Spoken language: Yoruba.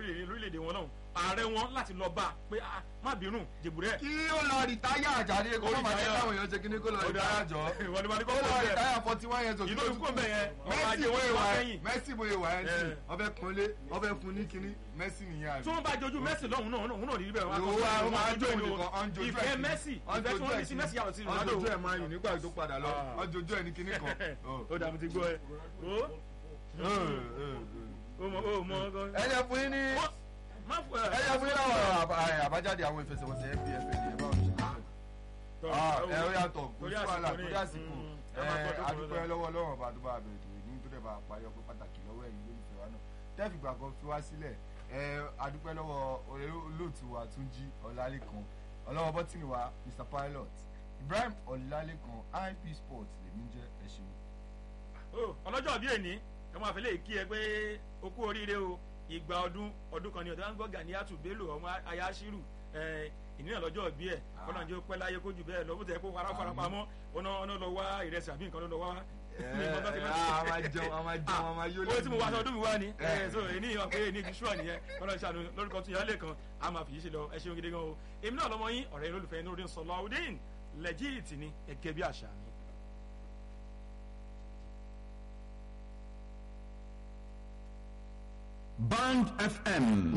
lórílẹ̀‐èdè wọn náà ààrẹ wọn láti lọ bá a pé ah, má bínú jèbúrẹ́ kí ó lọ rìtáyà àjáde kó má máa jẹ́ káwọn èèyàn ṣe kíní kó lọ rìtáyà jọ ìwọ ni wọn ni kó kò lọ kó bẹ́ẹ̀ rìtáyà forty one years old ìlú ìkó bẹ́ẹ̀ yẹn ọ̀rọ̀ Messi ajé wo wọn ìwà wá ẹ sẹ́yìn Messi wo ìwà ẹ sí Eh. ọbẹ̀ kunlé ọbẹ̀ fún ní kíní Messi nìyẹn àbí. tí wọ́n bá jojú Messi lọ́hùn náà òun náà rí bẹ́ẹ̀ Ìwọ wa ó máa jó nìkan ọ̀n jojú ẹ̀ ìfẹ́ kí- Messi ọ̀n ìfẹ́ tí jojú wọ́n ẹ̀ ní sí kí- Messi yàtọ̀ sí ọ̀n Ronaldo jojú ẹ̀ máa yùn nígbà tó padà lọ Ah. ọ̀n jojú ẹ̀ ní kíní kan. Oh. ó dàbí ti gbọ́ ẹ ó Eh, eh, ó mọ ó mọ eh. ẹ jẹ́ fún yín ní má fọ ẹ. ẹ jẹ́ fún yín láwọn àbá- àbájáde àwọn ìfẹsẹ̀wọnsẹ̀ npfl yẹn báwo ni ṣe ṣe. Ah, ẹ ó yàtọ̀ kò Torí sí wàhálà àsìkò ní- torí àsìkò Mm, ẹ ẹ máa gbọ́ tó kù adúpẹ́ lọ́dọ̀. lọ́wọ́ lọ́wọ́ ọba tó bá bẹ̀rẹ̀ tó ní tó dẹ̀ bá parí ọpẹ́ pàtàkì lọ́wọ́ ẹ̀yin lólùfẹ́ wa náà tẹ́fìgbà kan fi wá sílẹ̀ ẹ adúpẹ́ lọ́wọ́ olóòtú wa Túnjí Ọlálékan ọlọ́wọ́ bọ́tìnì wa Mr Pilot Ibrahim Ọlálékan IP Sports lèmi jẹ́ ẹ ṣeun. Ó, ọlọ́jọ́ bíi èní ẹ máa fẹ́ lè kí ẹ pé o kú oríire o ìgbà ọdún ọdún kan ní ọ̀dọ́ gbọ́ Ganiatu Bello ọmọ ayáṣírù ìnira lọ́jọ́ bí ẹ̀ ọ̀nà jẹ́ pẹ́ láyé kójú bẹ́ẹ̀ lọ bó tẹ̀ kó fara fara pamọ́ ọ̀nà ọ̀nà lọ wá ìrẹsì àbí nǹkan ló lọ wá. a máa jẹun a máa jẹun a máa yó owó tí mo wá aṣọ ọdún mi wá ni Eh. ẹ so èyí yàn pé èyí ṣúà nìyẹn kọ́nà ìṣàánú lórúkọ tún yàrá kan a máa fi yí ṣe lọ ẹ ṣeun gidi gan o èmi náà lọmọ yín ọ̀rẹ́ olólùfẹ́ inú rẹ̀ Sọláudeen lẹ́jìtì ni ẹ̀kẹ́ bí àṣà mi. Band FM